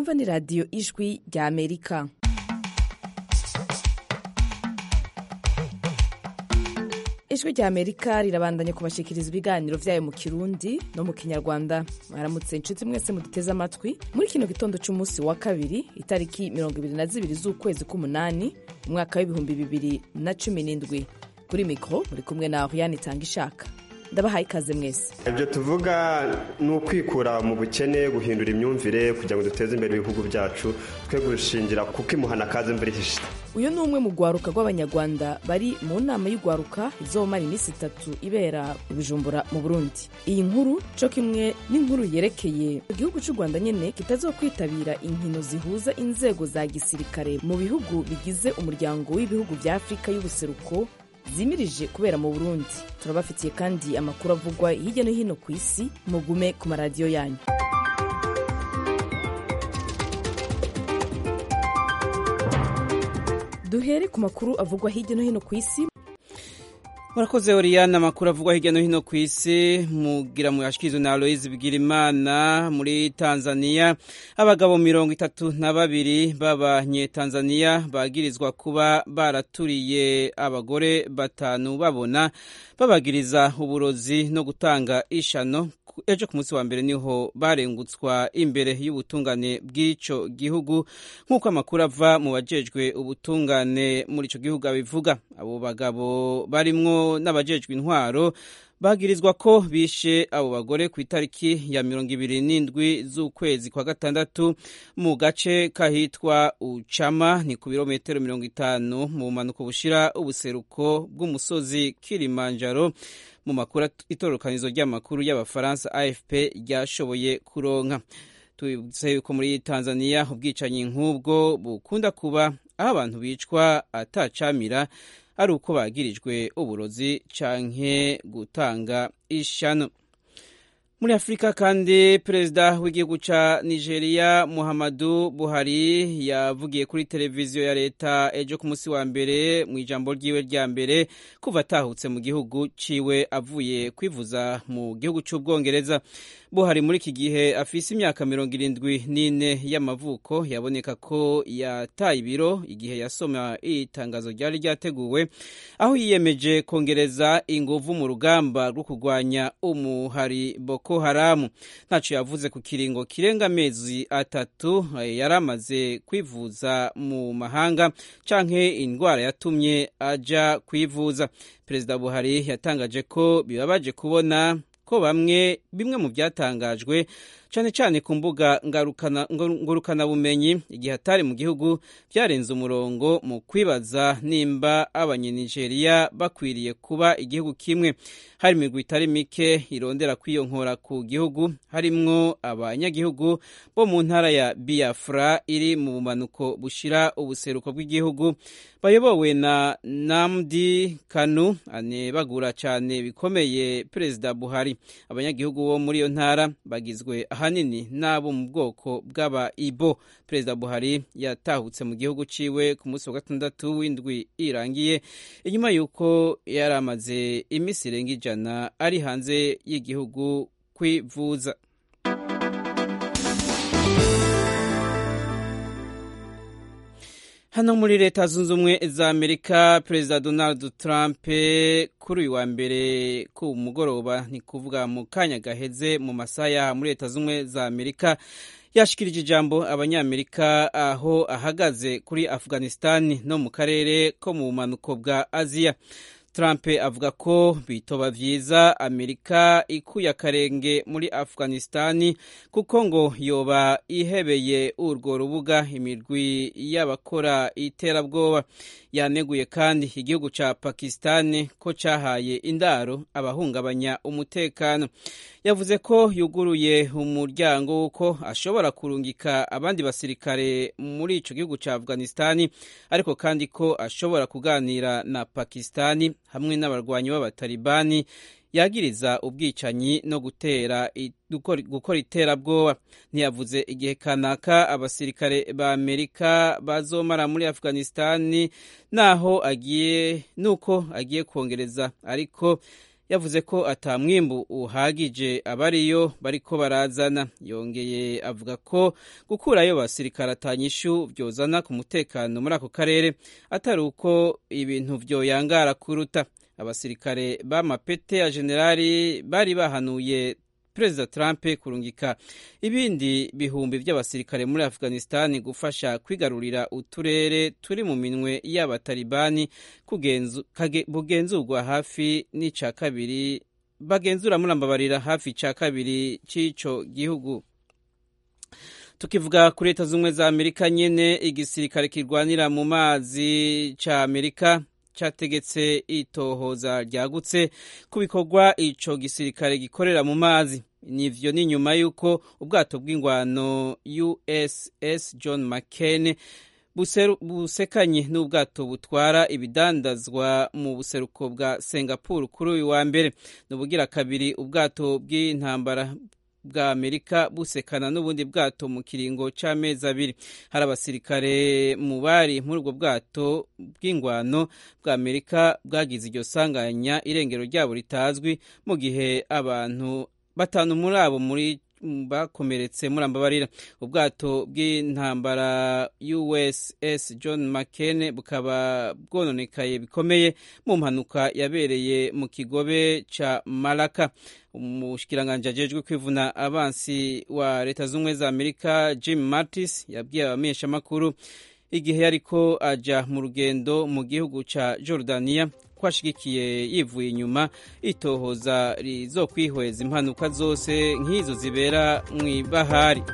mwumva ni radiyo ijwi rya amerika ijwi rya amerika rirabandanya kubashikiriza ibiganiro vyayo mu kirundi no mu kinyarwanda mwaramutse inshuti mwese muduteze amatwi muri kino gitondo c'umunsi wa kabiri itariki mirongo ibiri na zibiri z'ukwezi k'umunani umwaka w'ibihumbi bibiri na cumi n'indwi kuri mikoro muri kumwe na Oriane itanga ishaka ndabahaye ikaze mwese ibyo tuvuga ni ukwikura mu bukene guhindura imyumvire kugira ngo duteze imbere ibihugu byacu twe gushingira kuko imuhana kaze mbere ihishe uyu ni umwe mu rwaruka rw'abanyarwanda bari mu nama y'urwaruka izomara iminsi itatu ibera i bujumbura mu burundi iyi nkuru co kimwe n'inkuru yerekeye igihugu cy'u rwanda nyene kitazokwitabira inkino zihuza inzego za gisirikare mu bihugu bigize umuryango w'ibihugu vya afurika y'ubuseruko zimirije kubera mu burundi turabafitiye kandi amakuru avugwa hirya no hino ku isi mugume ku maradiyo yanyu duhere ku makuru avugwa hirya no hino ku isi murakoze oriyana amakuru avugwa hirya no hino ku isi mugira muyashikirizwe na aloyizi bigirimana muri tanzania abagabo mirongo itatu na babiri b'abanyetanzaniya bagirizwa kuba baraturiye abagore batanu babona babagiriza uburozi no gutanga ishano ejo ku munsi wa mbere niho barengutswa imbere y'ubutungane bw'ico gihugu nk'uko amakuru ava mu bajejwe ubutungane muri ico gihugu abivuga abo bagabo barimwo n'abajejwe intwaro bagirizwa ko bishe abo bagore ku itariki ya mirongo ibiri n'indwi z'ukwezi kwa gatandatu mu gace kahitwa ucama ni ku birometero mirongo itanu mu bumanuko bushira ubuseruko bw'umusozi kilimanjaro mu makuru itororokanizo ry'amakuru y'abafaransa afp ryashoboye kuronka tubibutse yuko muri tanzania ubwicanyi nk'ubwo bukunda kuba aho abantu bicwa atacamira ari uko bagirijwe uburozi canke gutanga ishano muri afurika kandi perezida w'igihugu ca nigeria muhammadu buhari yavugiye kuri televiziyo ya leta ejo ku munsi wa mbere mu ijambo ryiwe rya mbere kuva atahutse mu gihugu ciwe avuye kwivuza mu gihugu c'ubwongereza buhari muri iki gihe afise imyaka mirongo irindwi n'ine y'amavuko yaboneka ko yataye ibiro igihe yasoma itangazo ryari ryateguwe aho yiyemeje kongereza inguvu mu rugamba rwo kurwanya umuhari boko haramu ntaco yavuze ku kiringo kirenga amezi atatu yari amaze kwivuza mu mahanga canke indwara yatumye aja kwivuza perezida buhari yatangaje ko bibabaje kubona ko bamwe bimwe mu byatangajwe cyane cyane ku mbuga ngurukanabumenyi igihe atari mu gihugu byarenze umurongo mu kwibaza nimba abanyenigeriya bakwiriye kuba igihugu kimwe hari imigwi itari mike irondera kwiyonkora ku gihugu harimwo abanyagihugu bo mu ntara ya biafra iri mu bumanuko bushira ubuseruko bw'igihugu bayobowe na namdi kanu anebagura cyane bikomeye perezida buhari abanyagihugu bo muri iyo ntara bagizwe ahanini n'abo mu bwoko bw'aba ibo perezida buhari yatahutse mu gihugu ciwe ku munsi wa gatandatu w'indwi irangiye inyuma y'uko yari amaze iminsi irenga ijana ari hanze y'igihugu kwivuza hano muri leta zunze ubumwe za amerika perezida donald trump kuri uyu wa mbere ku mugoroba ni kuvuga mu kanya gaheze mu masaha yaha muri leta zunze ubumwe za amerika yashikirije ijambo abanyamerika aho ahagaze kuri afghanistan no mu karere ko mu bumanuko bwa aziya Trump avuga ko bitoba vyiza Amerika ikuye akarenge muri Afghanistani kuko ngo yoba ihebeye urwo rubuga imirwi y'abakora iterabwoba yaneguye kandi igihugu ca Pakistan ko cahaye indaro abahungabanya umutekano yavuze ko yuguruye umuryango w'uko ashobora kurungika abandi basirikare muri ico gihugu ca Afghanistani ariko kandi ko ashobora kuganira na Pakistani hamwe n'abarwanyi b'abatalibani yagiriza ubwicanyi no gutera gukora iterabwoba ntiyavuze igihe kanaka abasirikare ba amerika bazomara muri afghanistani naho agiye nuko agiye kongereza ariko yavuze ko ata mwimbu uhagije abariyo bariko barazana yongeye avuga ko gukurayo basirikare atanyishu vyozana ku mutekano muri ako karere atari uko ibintu vyoyangara kuruta abasirikare b'amapete ya generali bari bahanuye perezida trump kurungika ibindi bihumbi by'abasirikare muri afghanistan gufasha kwigarurira uturere turi mu minwe y'abatalibani bugenzurwa hafi n'ica kabiri bagenzura murambabarira hafi ica kabiri cy'ico gihugu tukivuga kuri leta z'ubumwe za amerika nyene igisirikare kirwanira mu mazi ca amerika cyategetse itohoza ryagutse ku bikorwa ico gisirikare gikorera mu mazi nivyo ni nyuma y'uko ubwato bw'ingwano uss john mccain busekanye n'ubwato butwara ibidandazwa mu buseruko bwa singapore kuri uyu wa mbere ni ubugira kabiri ubwato bw'intambara bwa amerika busekana n'ubundi bwato mu kiringo c'amezi abiri hari abasirikare mu bari muri ubwo bwato bw'ingwano bwa amerika bwagize iryo sanganya irengero ryabo ritazwi mu gihe abantu batanu muri abo muri bakomeretse murambabarira ubwato bw'intambara uss john mccain bukaba bwononekaye bikomeye mu mpanuka yabereye mu kigobe ca malaka umushikiranganji ajejwe kwivuna abansi wa leta z'ubumwe za amerika jim mattis yabwiye abamenyeshamakuru igihe yariko aja mu rugendo mu gihugu ca jordania ko ashigikiye yivuye inyuma itohoza rizokwihweza impanuka zose nk'izo zibera mu ibahari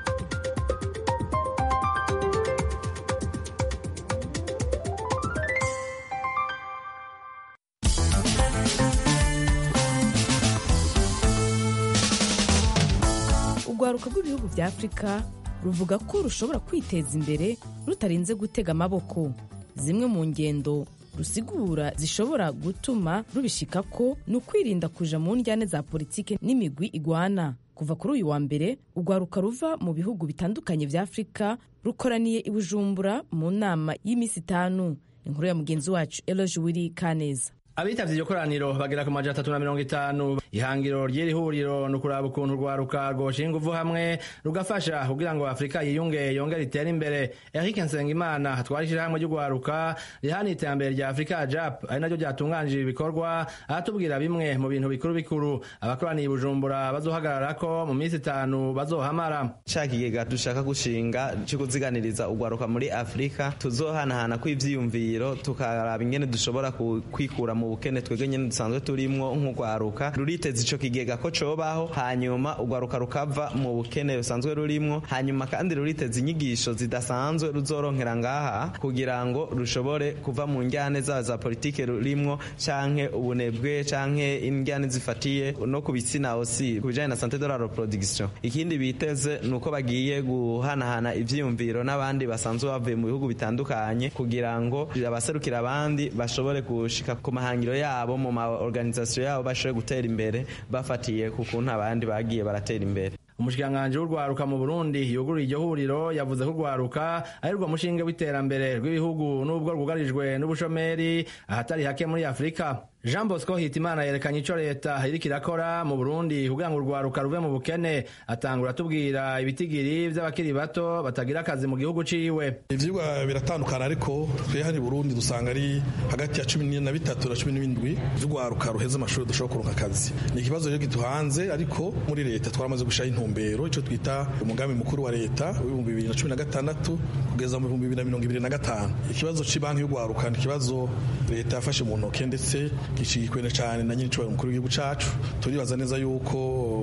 urwaruka rw'ibihugu vya afurika ruvuga ko rushobora kwiteza imbere rutarinze gutega amaboko zimwe mu ngendo rusigura zishobora gutuma rubishika ko ni ukwirinda kuja mu njyane za politike n'imigwi igwana kuva kuri uyu wa mbere urwaruka ruva mu bihugu bitandukanye vya afurika rukoraniye i bujumbura mu nama y'iminsi itanu inkuru ya mugenzi wacu eloge wiri kaneza abitavye iryo koraniro bagera ku majana atatu na mirongo itanu ihangiro ry'iri huriro ni ukuraba ukuntu urwaruka rwoshinga uvu hamwe rugafasha kugira ngo afurika yiyunge yongere itere imbere eric nsengimana atwara ishirahamwe ry'urwaruka rihana iterambere rya afurika jap ari naryo ryatunganije ibikorwa aratubwira bimwe mu bintu bikuru bikuru abakoraniye i bujumbura bazohagararako mu minsi itanu bazohamara ca kigega dushaka gushinga co kuziganiriza urwaruka muri afurika tuzohanahana kw'ivyiyumviro tukaraba ingene dushobora kwikura mu bukene twebwe nyene dusanzwe turimwo nk'urwaruka ruriteza ico kigega ko cobaho hanyuma urwaruka rukava mu bukene rusanzwe rurimwo hanyuma kandi ruriteza inyigisho zidasanzwe ruzoronkera ngaha kugira ngo rushobore kuva mu njyane zaba za politike rurimwo canke ubunebwe canke injyane zifatiye no ku bitsina osi ku bijanye na sante de la reproduction ikindi biteze ni uko bagiye guhanahana ivyiyumviro n'abandi basanzwe bavuye mu bihugu bitandukanye kugira ngo abaserukira abandi bashobore gushika ku mahanga amahangiro yabo mu ma organisation yabo bashobore gutera imbere bafatiye ku kuntu abandi bagiye baratera imbere umushikiranganji w'urwaruka mu burundi yuguruye iryo huriro yavuze ko urwaruka ari rwo mushinge w'iterambere rw'ibihugu n'ubwo rwugarijwe n'ubushomeri ahatari hake muri afurika jean bosco hitimana yerekanye ico leta iriko irakora mu burundi kugira ngo urwaruka ruve mu bukene atangura atubwira ibitigiri vy'abakiri bato batagira akazi mu gihugu ciwe ivyigwa biratandukana ariko twe hano i burundi dusanga ari hagati ya cumi na bitatu na cumi n'indwi vy'urwaruka ruheze amashuri dushobora kuronka akazi ni ikibazo rero giduhanze ariko muri leta twaramaze gushiraho intumbero ico twita umugambi mukuru wa leta w'ibihumbi bibiri na cumi na gatandatu kugeza mu bihumbi bibiri na mirongo ibiri na gatanu ikibazo c'ibanki y'urwaruka ni ikibazo leta yafashe mu ntoke ndetse gishyigikiwe cyane na nyir'icyubahiro mukuru w'igihugu cyacu turibaza neza yuko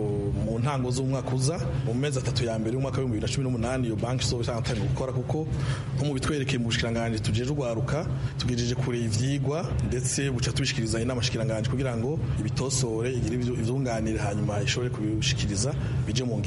mu ntango z'umwaka uza mu mezi atatu ya mbere y'umwaka w'ibihumbi bibiri na cumi n'umunani iyo banki izoba itangiye gukora kuko nko mu bitwerekeye mu bushikiranganji tugejeje urwaruka tugejeje kure ivyigwa ndetse buca tubishikiriza inama shikiranganji kugira ngo ibitosore igire ivyunganire hanyuma ishobore kubishikiriza bije mu ngiro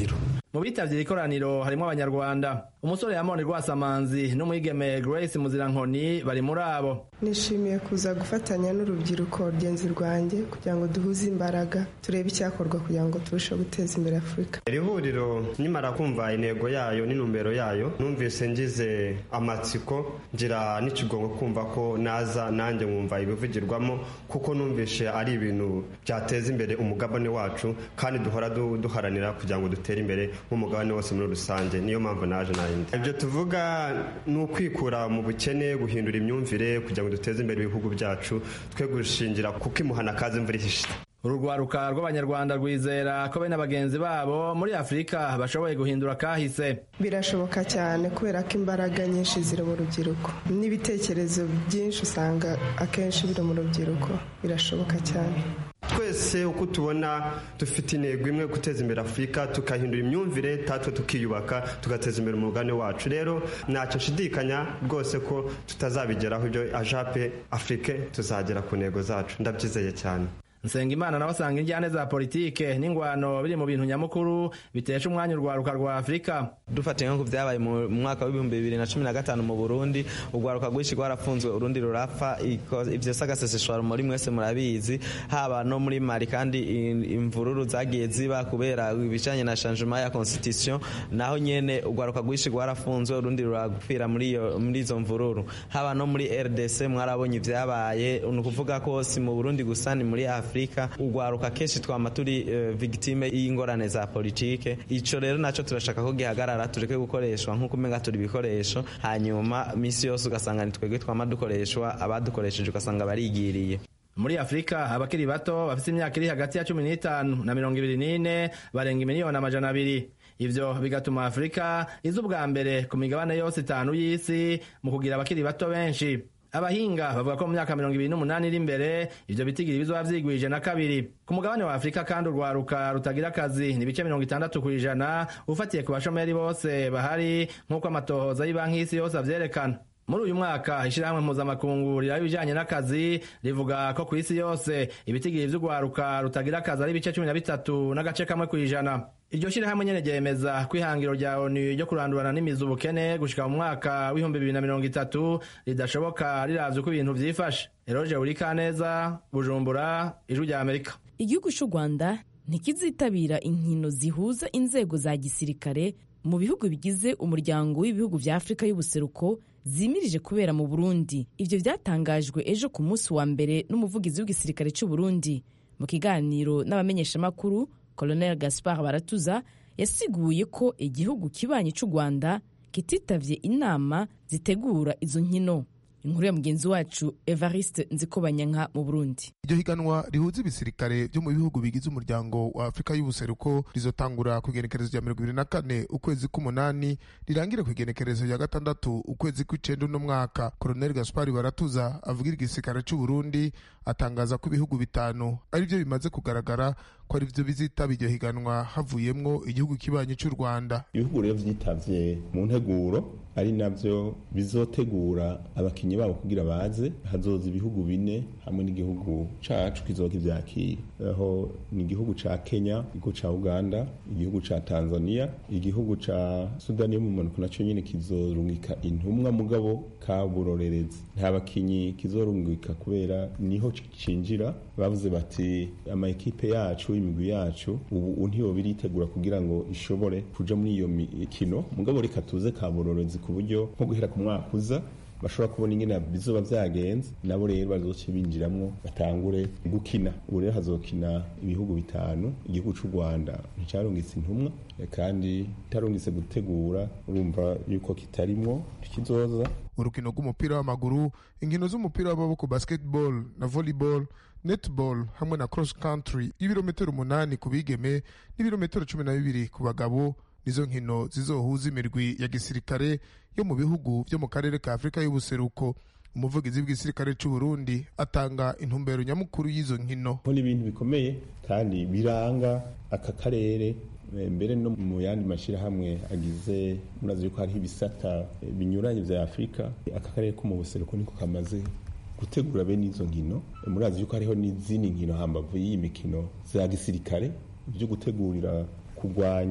mu bitavye iri koraniro harimwo abanyarwanda umusore yamone rwasamanzi n'umwigeme grace muzirankoni bari muri abo nishimiye kuza gufatanya n'urubyiruko rugenzi rwanjye kugira ngo duhuze imbaraga turebe icyakorwa kugira ngo turusheho guteza imbere afurika iri huriro nimara kumva intego yayo n'intumbero yayo numvise ngize amatsiko ngira n'ikigongo kumva ko naza nanjye nkumva ibivugirwamo kuko numvishe ari ibintu byateza imbere umugabane wacu kandi duhora duharanira kugira ngo dutere imbere nk'umugabane wose muri rusange niyo mpamvu naje nayindi ibyo tuvuga ni ukwikura mu bukene guhindura imyumvire kugira ngo duteze imbere ibihugu byacu twe gushingira kuko imuhana kazi imvura ihishe uru rwaruka rw'abanyarwanda rwizera ko bene bagenzi babo muri afurika bashoboye guhindura kahise birashoboka cyane kubera ko imbaraga nyinshi ziri mu rubyiruko n'ibitekerezo byinshi usanga akenshi biri mu rubyiruko birashoboka cyane twese uko tubona dufite intego imwe guteza imbere afurika tukahindura imyumvire tatwe tukiyubaka tugateza imbere umugabane wacu rero ntacyo nshidikanya rwose ko tutazabigeraho ibyo ajape afurike tuzagera ku ntego zacu ndabyizeye cyane nsengimana nawe asanga injyane za politike n'ingwano biri mu bintu nyamukuru bitesha umwanya urwaruka rwa afurika dufatiye nko ku byabaye mu mwaka w'ibihumbi bibiri na cumi na gatanu mu burundi urwaruka rwinshi rwarafunzwe urundi rurapfa ibyo sagaseseshwa muri mwese murabizi haba no muri mari kandi imvururu zagiye ziba kubera ibijanye na changement ya constitution naho nyene urwaruka rwinshi rwarafunzwe urundi ruragupfira muri izo mvururu haba no muri rdc mwarabonye ibyabaye ni ukuvuga ko si mu burundi gusa ni muri afurika urwaruka kenshi twama turi uh, victime y'ingorane za politike ico rero naco turashaka ko gihagarara tureke gukoreshwa nk'uko umenga turi ibikoresho hanyuma misi yose ugasanga ni twebwe twama dukoreshwa abadukoresheje ugasanga barigiriye muri afurika abakiri bato bafite imyaka iri hagati ya cumi n'itanu na mirongo ibiri n'ine barenga imiliyoni amajana abiri ivyo bigatuma afurika iza ubwa mbere ku migabane yose itanu y'isi mu kugira abakiri bato benshi abahinga bavuga ko mu myaka mirongo ibiri n'umunani iri imbere ivyo bitigiri bizoba vyigwije na kabiri ku mugabane wa afurika kandi urwaruka rutagira akazi ni ibice mirongo itandatu ku ijana ufatiye ku bashomeri bose bahari nk'uko amatohoza y'ibanki y'isi yose avyerekana muri uyu mwaka ishyirahamwe mpuzamakungu riraba ibijanye n'akazi rivuga ko ku isi yose ibitigiri vy'urwaruka rutagira akazi ari ibice cumi na bitatu n'agace kamwe ku ijana iryo shyirahamwe nyene ryemeza ko ihangiro rya onu ryo kurandurana n'imizi ubukene gushika mu mwaka w'ibihumbi bibiri na mirongo itatu ridashoboka riravye uko ibintu vyifashe eroje urikaneza bujumbura ijwi rya amerika igihugu c'u rwanda ntikizitabira inkino zihuza inzego za gisirikare mu bihugu bigize umuryango w'ibihugu vya afurika y'ubuseruko zimirije kubera mu burundi ivyo vyatangajwe ejo ku munsi wa mbere n'umuvugizi w'igisirikare c'u burundi mu kiganiro n'abamenyeshamakuru colonel gaspar baratuza yasiguye ko igihugu kibanyi c'u rwanda kititavye inama zitegura izo nkino inkuru ya mugenzi wacu evariste nzikobanyanka mu burundi iryo higanwa rihuza ibisirikare vyo mu bihugu bigize umuryango wa afurika y'ubuseruko rizotangura ku igenekerezo rya mirongo ibiri na kane ukwezi k'umunani rirangire ku igenekerezo rya gatandatu ukwezi kw'icenda uno mwaka koloneli gaspari baratuza avugira igisirikare c'uburundi atangaza ko ibihugu bitanu ari vyo bimaze kugaragara ko ari vyo bizitaba iryo higanwa havuyemwo igihugu kibanyi c'u rwanda ibihugu rero vyitavye mu nteguro ari navyo bizotegura abakinyi babo kugira baze hazoza ibihugu bine hamwe n'igihugu cacu kizoka ivyakira aho ni igihugu ca kenya igihugu ca uganda igihugu ca tanzania igihugu ca sudani yo mu mpanuka naco nyene kizorungika intumwa mugabo kaburorerezi nta bakinyi kizorungika kubera niho cinjira bavuze bati ama ekipe yacu imigwi yacu ubu ntiyo biritegura kugira ngo ishobore kuja muri iyo mikino mugabo reka tuze kaburorerezi ku buryo nko guhera ku mwaka uza bashobora kubona ingene bizoba vyagenze nabo rero bazoce binjiramwo batangure gukina ubu rero hazokina ibihugu bitanu igihugu c'u rwanda nticarungitse intumwa kandi itarungitse gutegura urumva yuko kitarimwo ntikizoza urukino rw'umupira w'amaguru inkino z'umupira w'amaboko basketball na volleyball netball hamwe na cross country y'ibirometero umunani ku bigeme n'ibirometero cumi na bibiri ku bagabo nizo nkino zizohuza imirwi ya gisirikare yo mu bihugu vyo mu karere ka afurika y'ubuseruko umuvugizi w'igisirikare c'u Burundi atanga intumbero nyamukuru y'izo nkino ni ibintu bikomeye kandi biranga aka karere mbere no mu yandi mashyirahamwe agize murazi yuko hariho ibisata binyuranye vya afurika aka karere ko mu buseruko niko kamaze gutegura bene izo nkino murazi yuko hariho n'izindi nkino hambavu y'iyi mikino za gisirikare byo gutegurira kurwanya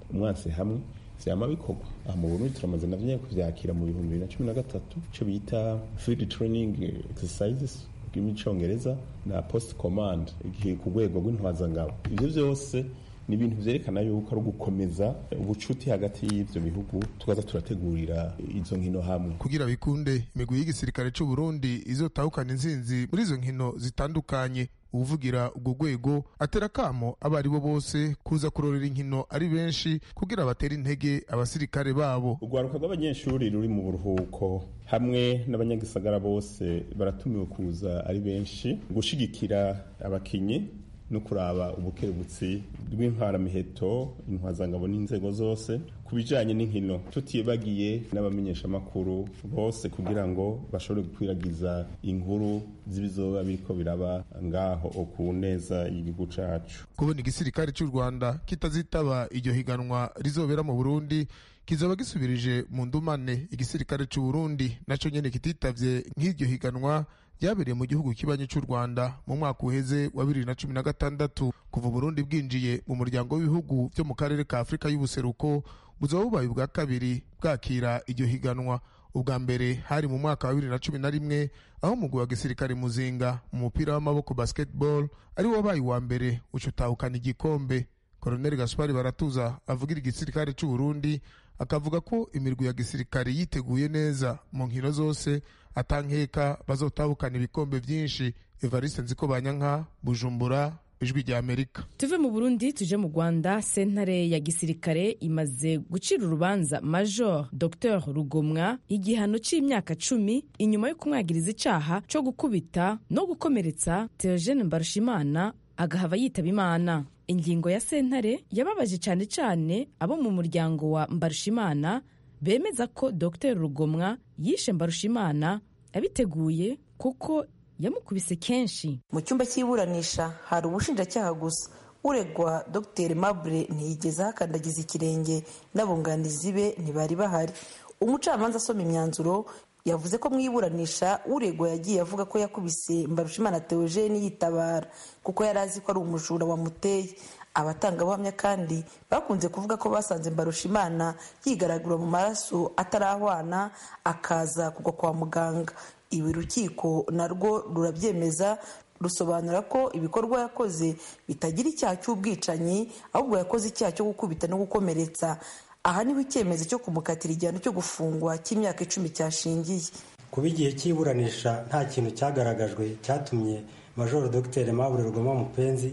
umwansi hamwe vyama bikorwa aha mu burundi turamaze navyo nyene kuvyakira mu bihumbi bibiri na cumi na gatatu ico bita field training exercises bw'icongereza na post command ku rwego rw'intwazangabo ivyo vyose ni ibintu vyerekana yuko ari ugukomeza ubucuti hagati y'ivyo bihugu tukaza turategurira izo nkino hamwe kugira bikunde imigwi y'igisirikare c'u Burundi izotahukana intsinzi muri izo nkino zitandukanye uvugira ubwo rwego atera kamo abo ari bo bose kuza kurorera inkino ari benshi kugira batere intege abasirikare babo urwaruka rw'abanyeshuri ruri mu buruhuko hamwe n'abanyagisagara bose baratumiwe kuza ari benshi gushigikira abakinyi no kuraba ubukerebutsi bw'intwaramiheto intwazangabo n'inzego zose ku bijanye n'inkino tutibagiye n'abamenyeshamakuru bose kugira ngo bashobore gukwiragiza inkuru z'ibizoba biriko biraba ngaho ku neza y'igihugu cacu kubona igisirikare cy'u rwanda kitazitaba iryo higanwa rizobera mu burundi kizoba gisubirije mu ndumane igisirikare cy'u burundi naco nyene kititavye nk'iryo higanwa ryabereye mu gihugu kibanyi cy'u rwanda mu mwaka uheze wa bibiri na cumi na gatandatu kuva uburundi bwinjiye mu muryango w'ibihugu byo mu karere ka afurika y'ubuseruko buzaba bubaye ubwa kabiri bwakira iryo higanwa ubwa mbere hari mu mwaka wa bibiri na cumi na rimwe aho umugwi wa gisirikare muzinga mu mupira w'amaboko basketball ari wo wabaye uwa mbere uca utahukana igikombe koroneli gaspari baratuza avugira igisirikare cy'u burundi akavuga ko imirwi ya gisirikare yiteguye neza mu nkino zose atankeka bazotahukana ibikombe byinshi evariste nziko banyanka bujumbura ijwi rya amerika tuve mu burundi tuje mu rwanda sentare ya gisirikare imaze gucira urubanza major dr rugomwa igihano c'imyaka cumi inyuma yo kumwagiriza icaha co gukubita no gukomeretsa theogene mbarushimana agahava yitaba imana ingingo ya sentare yababaje cyane cyane abo mu muryango wa mbarushimana bemeza ko dr rugomwa yishe mbarushimana abiteguye kuko yamukubise kenshi mu cyumba cy'iburanisha hari ubushinjacyaha gusa uregwa dr mabure ntiyigeze ahakandagiza ikirenge n'abunganizi be ntibari bahari umucamanza asoma imyanzuro yavuze ko mu iburanisha uregwa yagiye avuga ko yakubise mbarushimana theogene yitabara kuko yari azi ko ari umujura wamuteye abatangabuhamya kandi bakunze kuvuga ko basanze mbarushimana yigaragura mu maraso atarahwana akaza kugwa kwa muganga ibi urukiko narwo rurabyemeza rusobanura ko ibikorwa yakoze bitagira icyaha cy'ubwicanyi ahubwo yakoze icyaha cyo gukubita no gukomeretsa aha niho icyemezo cyo kumukatira igihano cyo gufungwa cy'imyaka icumi cyashingiye kuba igihe cy'iburanisha nta kintu cyagaragajwe cyatumye majoro dr mabure rugoma mupenzi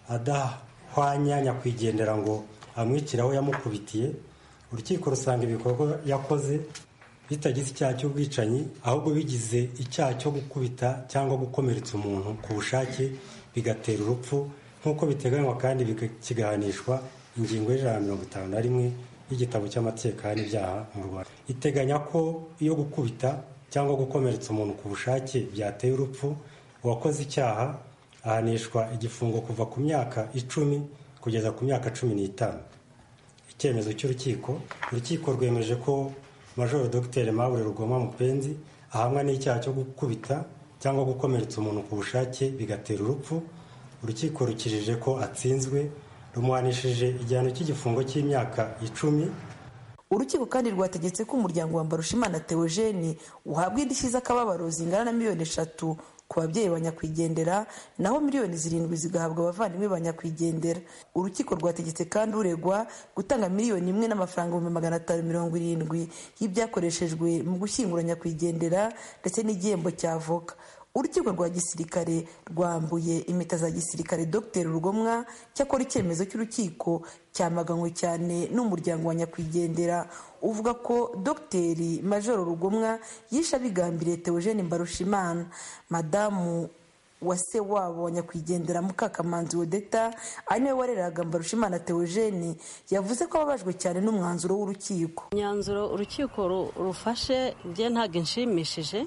adahwanya nyakwigendera ngo amwicire aho yamukubitiye urukiko rusanga ibikorwa yakoze bitagize icyaha cy'ubwicanyi ahubwo bigize icyaha cyo gukubita cyangwa gukomeretsa umuntu ku bushake bigatera urupfu nk'uko biteganywa kandi kigahanishwa ingingo y'ijana na mirongo itanu na rimwe y'igitabo cy'amategeko n'ibyaha mu rwanda iteganya ko iyo gukubita cyangwa gukomeretsa umuntu ku bushake byateye urupfu uwakoze icyaha ahanishwa igifungo kuva ku myaka icumi kugeza ku myaka cumi n'itanu icyemezo cy'urukiko urukiko rwemeje ko majoro dr mabure rugoma mupenzi ahamwa n'icyaha cyo gukubita cyangwa gukomeretsa umuntu ku bushake bigatera urupfu urukiko rukijije ko atsinzwe rumuhanishije igihano cy'igifungo cy'imyaka icumi urukiko kandi rwategetse ko umuryango wa mbarushimana theogene uhabwa indishyi z'akababaro zingana na miliyoni eshatu ku babyeyi ba nyakwigendera naho miliyoni zirindwi zigahabwa abavandimwe ba nyakwigendera urukiko rwategetse kandi uregwa gutanga miliyoni imwe n'amafaranga ibihumbi magana atanu mirongo irindwi y'ibyakoreshejwe mu gushyingura nyakwigendera ndetse n'igihembo cya avoka urukiko rwa gisirikare rwambuye impeta za gisirikare dr rugomwa cyakora icyemezo cy'urukiko cyamaganywe cyane n'umuryango wa nyakwigendera uvuga ko dr majoro rugomwa yishe abigambiriye theogene mbarushimana madamu wa se wabo wa nyakwigendera mukakamanzi wedeta ari nawe wareraga mbarushimana theogene yavuze ko ababajwe cyane n'umwanzuro w'urukiko imyanzuro urukiko rufashe bye ntabwo inshimishije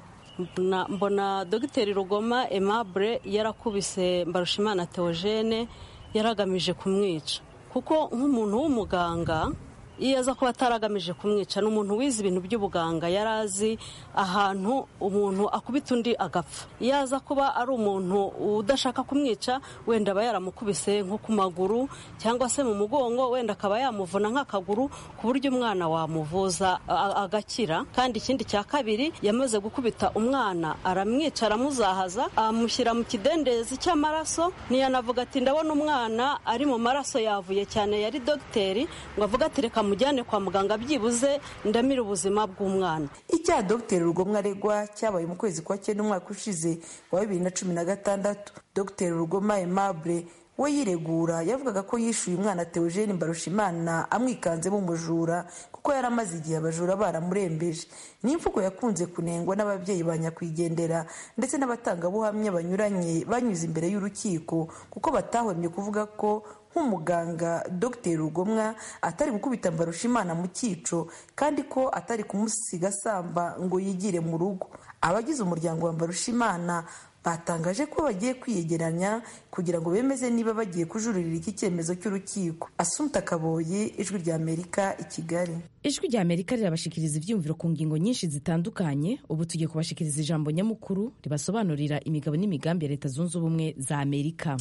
mbona dogiteri rugoma aimable yarakubise mbarushimana theogene yaragamije kumwica kuko nk'umuntu w'umuganga iyo aza kuba ataragamije kumwica ni umuntu wize ibintu by'ubuganga yari azi ahantu umuntu akubita undi agapfa iyo aza kuba ari umuntu udashaka kumwica wenda aba yaramukubise nko ku maguru cyangwa se mu mugongo wenda akaba yamuvuna nk'akaguru ku buryo umwana wamuvuza agakira kandi ikindi cya kabiri yamaze gukubita umwana aramwica aramuzahaza amushyira mu kidendezi cy'amaraso ntiyanavuga ati ndabona umwana ari mu maraso yavuye cyane yari dogiteri ngo avuga ati reka mujyane kwa muganga byibuze ndamire ubuzima bw'umwana icyaha dogiteri rugomwa aregwa cyabaye mu kwezi kwa cyenda umwaka ushize wa bibiri na cumi na gatandatu dogiteri rugoma aimable we yiregura yavugaga ko yishyuye umwana Theogene Mbarushimana amwikanzemo umujura kuko yari amaze igihe abajura baramurembeje ni imvugo yakunze kunengwa n'ababyeyi ba nyakwigendera ndetse n'abatangabuhamya banyuranye banyuze imbere y'urukiko kuko batahwemye kuvuga ko nk'umuganga dr rugomwa atari gukubita mbarushimana mu cyico kandi ko atari kumusiga asamba ngo yigire mu rugo abagize umuryango wa mbarushimana batangaje ko bagiye kwiyegeranya kugira ngo bemeze niba bagiye kujuririra iki cyemezo cy'urukiko asumta kaboye ijwi rya amerika i kigali ijwi rya amerika rirabashikiriza ibyumviro ku ngingo nyinshi zitandukanye ubu tugiye kubashikiriza ijambo nyamukuru ribasobanurira imigabo n'imigambi ya leta zunze ubumwe za amerika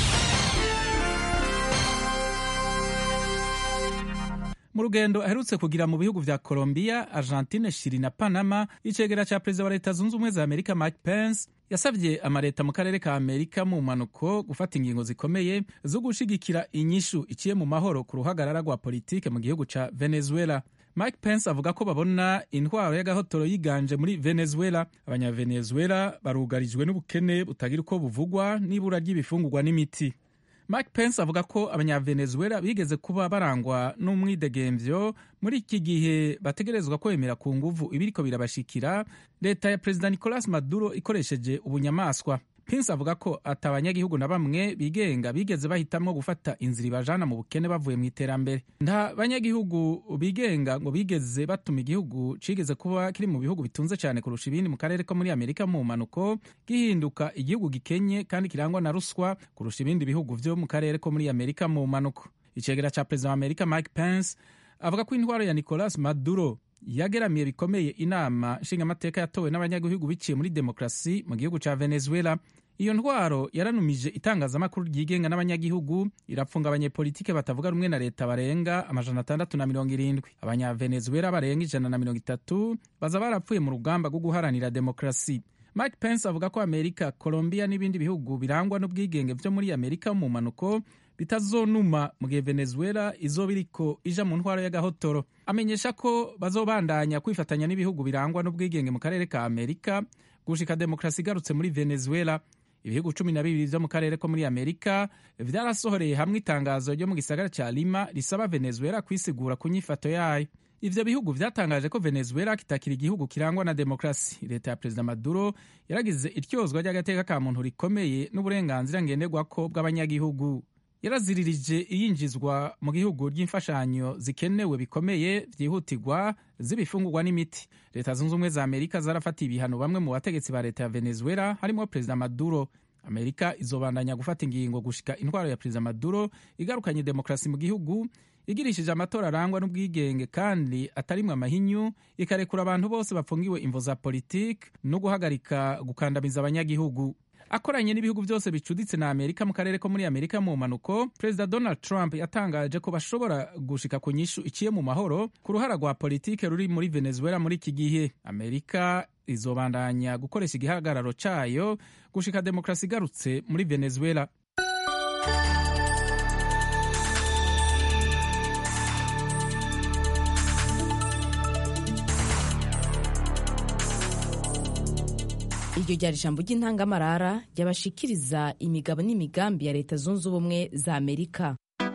mu rugendo aherutse kugira mu bihugu vya Colombia, Argentine, Chili na Panama, icegera ca perezida wa leta zunze ubumwe za Amerika Mike Pence yasavye amareta mu karere ka Amerika mu mpanuko gufata ingingo zikomeye zo gushigikira inyishu iciye mu mahoro ku ruhagarara rwa politike mu gihugu ca Venezuela. Mike Pence avuga ko babona intwaro y'agahotoro yiganje muri Venezuela. Abanyavenezuela barugarijwe n'ubukene butagira uko buvugwa n'ibura ry'ibifungurwa n'imiti. Mike Pence avuga ko abanyavenezuela bigeze kuba barangwa n'umwidegemvyo muri iki gihe bategerezwa kwemera ku nguvu ibiriko birabashikira leta ya perezida Nicolas Maduro ikoresheje ubunyamaswa. Pence avuga ko ata abanyagihugu na bamwe bigenga bigeze bahitamwo gufata inzira ibajana mu bukene bavuye mu iterambere. Nta banyagihugu bigenga ngo bigeze batuma igihugu cigeze kuba kiri mu bihugu bitunze cyane kurusha ibindi mu karere ko muri Amerika mu mpanuko gihinduka igihugu gikenye kandi kirangwa na ruswa kurusha ibindi bihugu vyo mu karere ko muri Amerika mu mpanuko. Icegera ca perezida wa Amerika Mike Pence avuga ko intwaro ya Nicolas Maduro yageramiye bikomeye inama nshingamateka yatowe n'abanyagihugu biciye muri demokarasi mu gihugu ca Venezuela. Iyo ntwaro yaranumije itangazamakuru ryigenga n'abanyagihugu irapfunga abanyepolitike batavuga rumwe na leta barenga amajana atandatu na mirongo irindwi abanyavenezuela barenga ijana na mirongo itatu baza barapfuye mu rugamba rwo guharanira demokarasi Mike Pence avuga ko Amerika, Colombia n'ibindi bihugu birangwa n'ubwigenge vyo muri Amerika mu mpanuko bitazonuma mu gihe Venezuela izoba iriko ija mu ntwaro y'agahotoro. Amenyesha ko bazobandanya kwifatanya n'ibihugu birangwa n'ubwigenge mu karere ka Amerika gushika demokarasi igarutse muri Venezuela. Ibihugu cumi na bibiri vyo mu karere ko muri Amerika vyarasohoreye hamwe itangazo ryo mu gisagara ca Lima risaba Venezuela kwisigura ku nyifato yayo. Ivyo bihugu vyatangaje ko Venezuela kitakiri igihugu kirangwa na demokrasi. Leta ya Perezida Maduro yaragize ityozwa ry'agateka ka muntu rikomeye n'uburenganzira ngenderwako bw'abanyagihugu. Yaraziririje iyinjizwa mu gihugu ry'imfashanyo zikenewe bikomeye vyihutirwa z'ibifungurwa n'imiti. Leta zunze ubumwe za Amerika zarafatiye ibihano bamwe mu bategetsi ba leta ya Venezuela harimo Perezida Maduro. Amerika izobandanya gufata ingingo gushika intwaro ya Perezida Maduro igarukanye demokrasi mu gihugu igirishije amatora arangwa n'ubwigenge kandi atarimwe amahinyu ikarekura abantu bose bafungiwe imvo za politiki no guhagarika gukandamiza abanyagihugu akoranye n'ibihugu byose bicuditse na amerika mu karere ko muri amerika mu mpanuko perezida donald trump yatangaje ko bashobora gushika ku nyishu iciye mu mahoro ku ruhara rwa politike ruri muri venezuela muri iki gihe amerika izobandanya gukoresha igihagararo cayo gushika demokarasi igarutse muri venezuela iryo ryari ijambo ry'intangamarara ryabashikiriza imigabo n'imigambi ya leta zunze ubumwe za amerika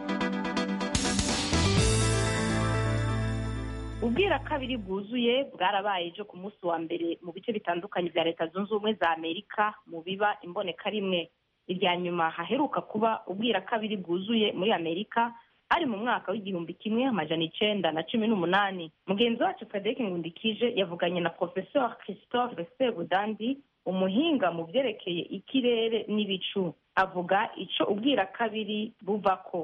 ubwira kabiri bwuzuye bwarabaye ejo ku munsi wa mbere mu bice bitandukanye bya leta zunze ubumwe za amerika mu biba imboneka rimwe irya nyuma haheruka kuba ubwira kabiri bwuzuye muri amerika ari mu mwaka w'igihumbi kimwe amajana icenda na cumi n'umunani mugenzi wacu frederic ngundikije yavuganye na professeur christophe sebudandi umuhinga mu byerekeye ikirere n'ibicu avuga ico ubwira kabiri buvako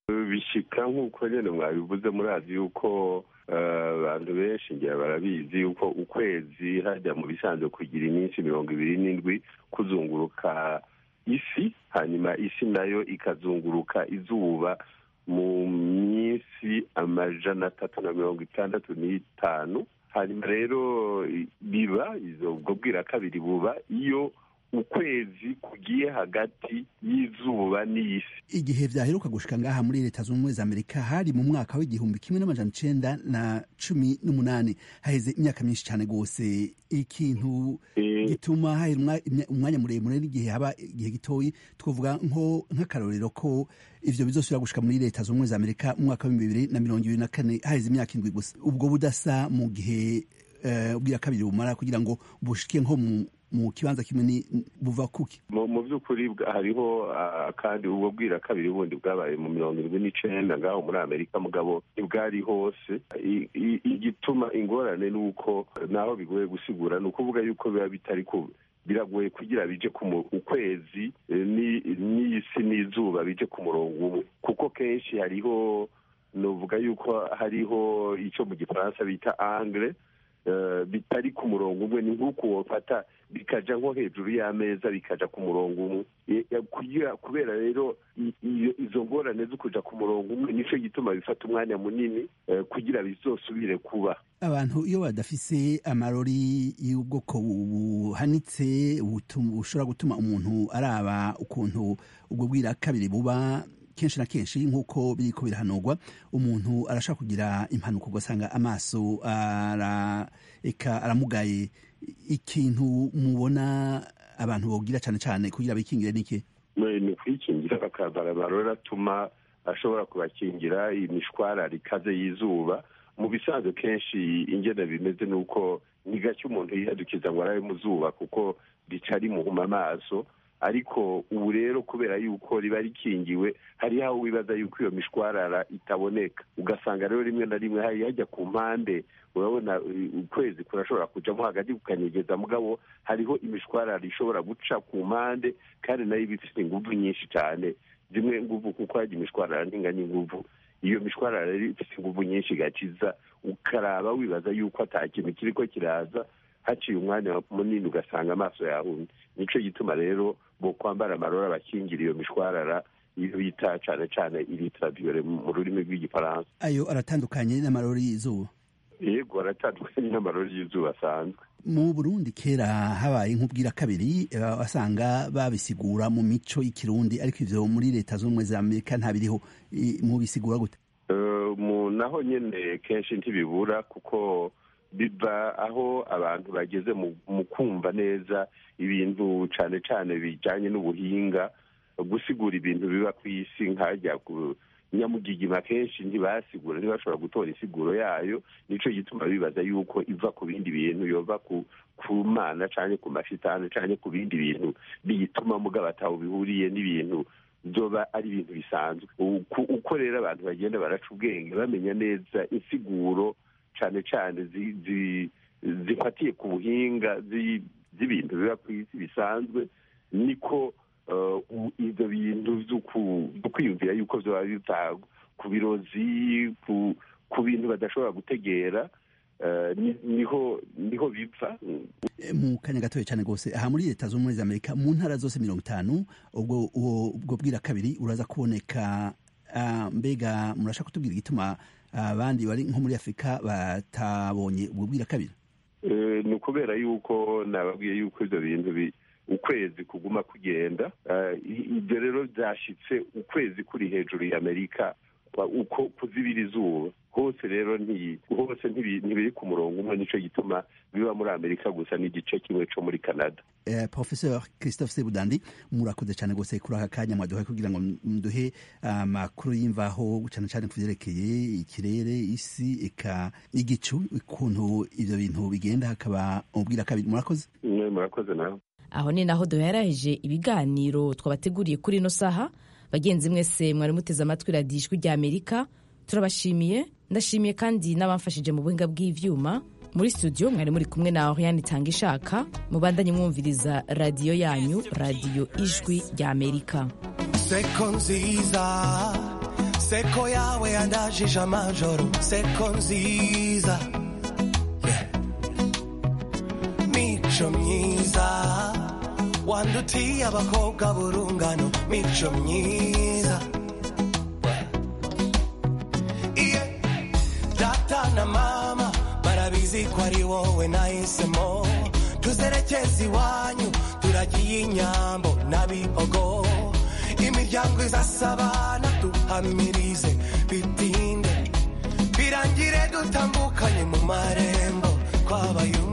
bishika nk'uko nyine mwabivuze murazi yuko abantu benshi ngira barabizi yuko ukwezi hajya mu bisanzwe kugira iminsi mirongo ibiri n'indwi kuzunguruka isi hanyuma isi nayo ikazunguruka izuba mu minsi amajana atatu na mirongo itandatu n'itanu hanyuma rero biba ubwo bwira kabiri buba iyo ukwezi kugiye hagati y'izuba n'isi igihe byaheruka gushika ngaha muri leta zunze ubumwe za amerika hari mu mwaka w'igihumbi kimwe n'amajana icenda na cumi n'umunani haheze imyaka myinshi cyane rwose ikintu gituma hahera umwanya muremure n'igihe haba igihe gitoyi twavuga nko nk'akarorero ko ivyo bizosubira gushika muri leta zunze ubumwe za amerika mu mwaka w'ibihumbi bibiri na mirongo ibiri na kane haheze imyaka indwi gusa ubwo budasa mu gihe ubwira kabiri bumara kugira ngo bushike nko mu mu kibanza kimwe ni buva kuki mu by'ukuri hariho kandi ubwo bwira kabiri bundi bwabaye mu mirongo irindwi n'icenda ngaho muri amerika mugabo ntibwari hose igituma ingorane ni uko naho bigoye gusigura ni ukuvuga yuko biba bitari ku biragoye kugira bije ku ukwezi n'isi n'izuba bije ku murongo umwe kuko kenshi hariho nuvuga yuko hariho icyo mu gifaransa bita angre bitari ku murongo umwe ni nk'uko wafata bikaja nko hejuru y'ameza bikaja ku murongo umwe kubera rero izo ngorane zo kuja ku murongo umwe nicyo gituma bifata umwanya munini kugira bizosubire kuba abantu iyo badafise amarori y'ubwoko buhanitse bushobora gutuma umuntu araba ukuntu ubwo bwira kabiri buba kenshi na kenshi nk'uko biriko birahanurwa umuntu arashaka kugira impanuka ugasanga amaso eka aramugaye ikintu mubona abantu bogira cyane cyane kugira bikingire niki ni kwikingira bakambara amarori atuma ashobora kubakingira imishwarara ikaze y'izuba mu bisanzwe kenshi ingene bimeze ni uko ni gake umuntu yihadukiza ngo arabe mu zuba kuko rica rimuhuma amaso ariko ubu rero kubera yuko riba rikingiwe hariho aho wibaza yuko iyo mishwarara itaboneka ugasanga rero rimwe na rimwe hari hajya ku mpande urabona ukwezi kurashobora kujamo hagati kukanyegeza mugabo hariho imishwarara ishobora guca ku mpande kandi nayo iba ifite inguvu nyinshi cyane zimwe nguvu kuko hajya imishwarara ntinganya inguvu iyo mishwarara rero ifite inguvu nyinshi igakiza ukaraba wibaza yuko ata kintu kiriko kiraza haciye umwanya munini ugasanga amaso yahumye nicyo gituma rero bo kwambara amarora abakingira iyo mishwarara iyo bita cyane cyane iritabiyore mu rurimi rw'igifaransa ayo aratandukanye n'amarori y'izuba yego aratandukanye n'amarori y'izuba asanzwe mu burundi kera habaye nk'ubwira kabiri wasanga babisigura mu mico y'ikirundi ariko ivyo muri leta z'ubumwe za amerika ntabiriho mubisigura gute naho nyene kenshi ntibibura kuko biva aho abantu bageze mu kumva neza ibintu cyane cyane bijyanye n'ubuhinga gusigura ibintu biba ku isi nkajya ku nyamugigima kenshi ntibasigura ntibashobora gutora isiguro yayo nicyo gituma bibaza yuko iva ku bindi bintu yova ku mana cyangwa ku mashitani cyangwa ku bindi bintu biyituma mugabo ataho bihuriye n'ibintu byoba ari ibintu bisanzwe uko rero abantu bagenda baraca ubwenge bamenya neza insiguro cyane cyane zifatiye ku buhinga z'ibintu biba ku isi bisanzwe niko ibyo bintu byo kwiyumvira yuko byaba bitagwa ku birozi ku bintu badashobora gutegera niho niho bipfa mu kanya gatoya cyane rwose aha muri leta z'ubumwe za amerika mu ntara zose mirongo itanu ubwo ubwo bwira kabiri uraza kuboneka mbega murashaka kutubwira igituma abandi bari nko muri afurika batabonye ubwo bwira kabiri ni ukubera yuko nababwiye yuko ibyo bintu ukwezi kuguma kugenda ibyo rero byashyitse ukwezi kuri hejuru y'amerika uko kuzibira izuba hose rero hose ntibiri ku murongo umwe nicyo gituma biba muri amerika gusa n'igice kimwe cyo muri canada professeur christophe sebudandi murakoze cyane rwose kuri aka kanya mwaduhaye kugira ngo muduhe amakuru y'imvaho cyane cyane ku byerekeye ikirere isi eka igicu ukuntu ibyo bintu bigenda hakaba ubwira kabiri murakoze murakoze nawe aho ni naho duheraheje ibiganiro twabateguriye kuri ino saha bagenzi mwese mwari muteze amatwi radiyo ijwi rya amerika turabashimiye ndashimiye kandi n'abamfashije mu buhinga bw'ibyuma muri studio mwari muri kumwe na oriane itanga ishaka mubandanye mwumviriza radiyo yanyu radiyo ijwi rya amerika seko nziza seko yawe yandajije amajoro seko nziza Yeah. mico myiza wandutiye abakobwa burungano mico myiza iye data na mama barabizi ko ari wowe nahisemo tuzerekeza iwanyu turagiye inyambo n'abihogo imiryango izasabana duhamirize bitinde birangire dutambukanye mu marembo twabaye